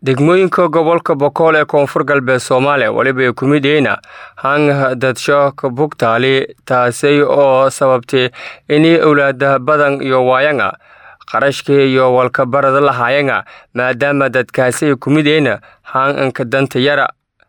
degmooyinka gobolka bokool ee koonfur galbeed soomaaliya weliba ay ku mid yihiin hang dadsho kabugtaali taasi oo sababtay inay owlaada badan iyo waayanga qarashkii iyo walkabarada lahaayanga maadaama dadkaasi ay ku mid yihiin hanganka danta yara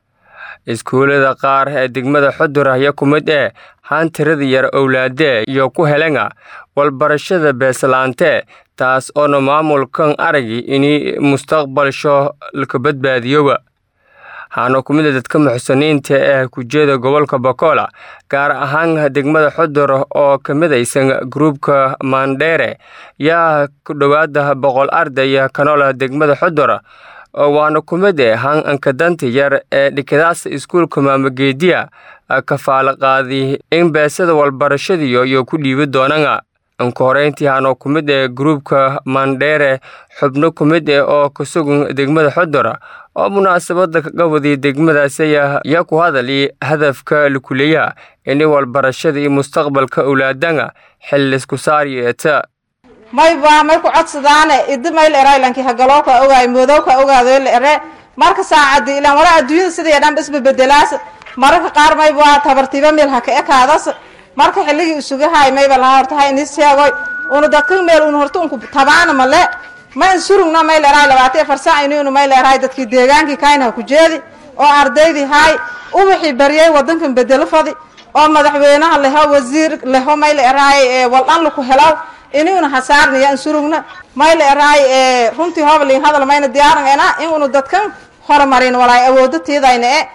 iskuullada qaar ee degmada xudur ayaa ku mid ee haan tirada yar owlaadee iyo ku helanga walbarashada beeslaante taas oona maamulkan aragi inay mustaqbalsho laka badbaadiyoba haana ku mid a dadka muxsiniinta ee kujeeda gobolka bokola gaar ahaan degmada xudur oo ka midaysan gruubka maandheere yaa ku dhowaada boqol ardaya kanoola degmada xudur waana ku mid e hanganka danta yar ee dhikadaasa iskuulka maamageediya kafaala qaadi in beesada walbarashadiyo iyo ku dhiibi doonanga anku horeyntii haanoo ku mid ee gruubka maandheere xubno ku mid eh oo ka sugan degmada xudur oo munaasabada kaga wadiya degmadaasi yaa ku hadali hadafka lakuleeyaha inay walbarashada iyo mustaqbalka owlaadanga xillisku saaryeeta mayba may ku codsadaane idi mayl eraylanki hagalooka ogaay moodowka ogaado la ere marka saacadi ilaan wala adduunyada sidii dhan isbabedelaas mararka qaar mayba tabartiba meel ha ka ekaadas marka xilligii isugahay mayba laha horta ha inis sheegoy una dadka meel un horta unku tabaana male ma in surugna may leerahay labaatan afar saac inuu may leerahay dadkii deegaankii kaayna ku jeedi oo ardaydii hay ubaxii baryay wadankan bedelo fadi oo madaxweynaha leho wasiir leho may leerahay waldhan laku helaw inuuna hasaarnaya in surugna may leerahay runtii hoblin hadal mayna diyaarangayna in unu dadkan horumarin walaay awoodo tiidayna e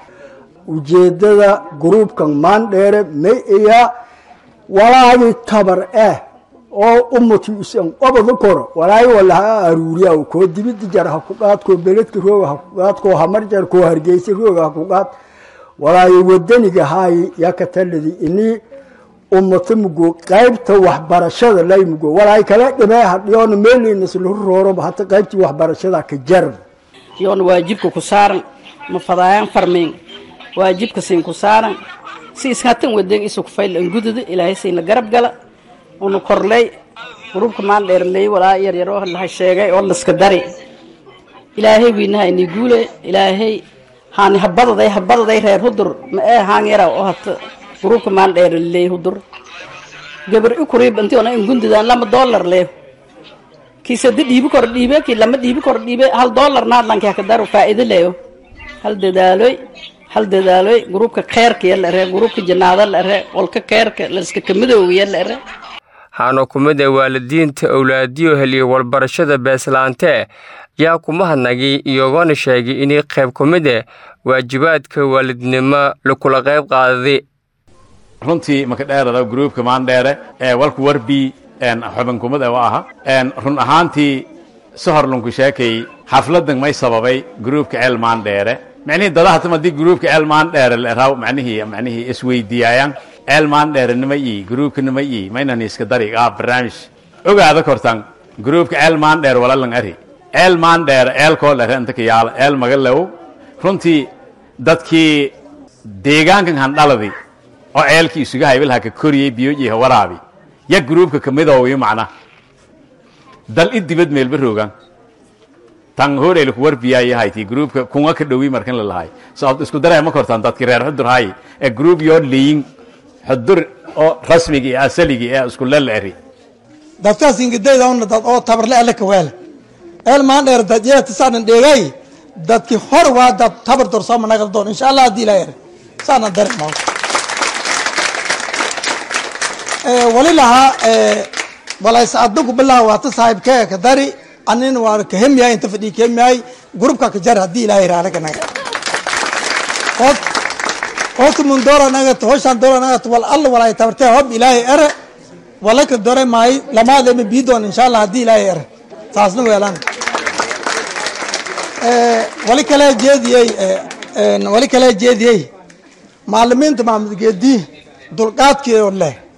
ujeedada gruubkan maandheere may ayaa walaagii tabar ah oo umati isan obada koro walaay walaha aruuriya koo dibida jar ha ku qaad koo beledka rooga ha ku qaad koo hamar jar koo hargeysa rooga ha ku qaad walaay wadaniga haay yakataladi inii ummata mugo qaybta waxbarashada lay mugo walaay kala dhimee hadhiyoona meelinas lahu rooroba hata qaybtii waxbarashada ka jarb yoona waajibka ku saaran ma fadaayaan farmeen waajibka siin ku saaran si iskatan wadeeg isu kufayl an gudada ilaahay sayna garab gala una korley gruubka maan dheerley walaa yaryar oo laha sheegay oo laska dari ilaahay wiinaha ini guule ilaahay haani habadaday habadaday reer hudur ma ee haan yara oo hata gruubka maan dheerley hudur gabar ikuriib intii ona in gundidaan lama dollar leeyo kii sadi dhiibi kor dhiibe kii lama dhiibi kor dhiibe hal dollar naadlanki haka daro faa'iido leeyo hal dadaaloy hal dadaaloy gruubka kheerka la ere gruubka janaada la ere qolka kheerka laska kamidoogiya la ere haana ku mid ee waalidiinta owlaadiyo heliya walbarashada beeslaante yaa kuma hadnagi iyagoona sheegay inay qayb ku mid eh waajibaadka waalidnimo lakula qayb qaadadi runtii maka dheerada gruubka maandheere ee walku warbii xubinkumad u aha run ahaantii sohorlunku sheekay xafladan may sababay gruubka ceel maandheere micnihii dadahatam haddii gruubka ceel maandheere leraw macnihii macnihii isweydiiyayaan ceel maandheere nima ii gruubka nima ii maynan iska dari aa barnaamij ogaada kortan gruubka ceel maandheer walalan ari ceel maandheere ceelkoo lere inta ka yaala ceel magalew runtii dadkii deegaankan handhaladi oo ceelkii isuga haybilha ka koriyey biyojiha waraabi ya gruubka kamidooyo macna dal i dibad meelba roogan tan horeyla ku warbiyaayahayti gruubka kunga ka dhowi markan la lahay sababto isku daray ma kortaan dadkii reer xudur hay ee gruub yoo leeyin xudur oo rasmigii ee asaligii ee isku lala eri dadkaas ingidayda una dad oo tabarle alle ka weel eel maan dheer dad yeeta saanan dheegay dadkii hor waa dad tabar dorsooma nagal doon insha allah haddii ilaa ere saanan dareema wali lahaa walayse adinku bilaa waata saaxiibkee ka dari anin waa kahemyahay inta fadhii kahemyahay grupka ka jar haddii ilaahay raanaga naga horta mun doora nagat hoshaan doora nagat wal alla walay tabartee hob ilaahay ere wala ka dore maay lamaadema bii doon insha allah haddii ilaahay ere saasna weelaan wali kale jeediyey wali kale jeediyey maalimiinta maamud geedii dulqaadkii oo leh